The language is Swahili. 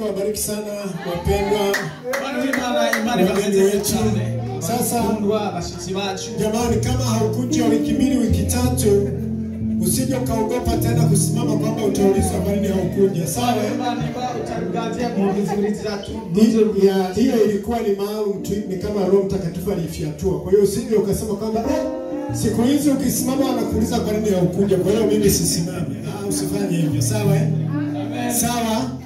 awabariki sana wapendwa Bana w'Imana Imana ibagenze cyane. Sasa- bakundwa bashitsi bacu. jamani kama haukuja wiki mbili wiki tatu usije ukaogopa tena kusimama kwamba utaulizwa kwa nini haukuja sawa Imana iba utaruganzia mu nzuri zatu. Hi- ya- hiyo ilikuwa ni maalum tu ni kama roho mtakatifu alifyatua kwa hiyo usije ukasema kwamba "Eh, siku hizi ukisimama wanakuuliza kwa nini haukuja kwa hiyo mimi sisimame ah, usifanye hivyo sawa eh? sawa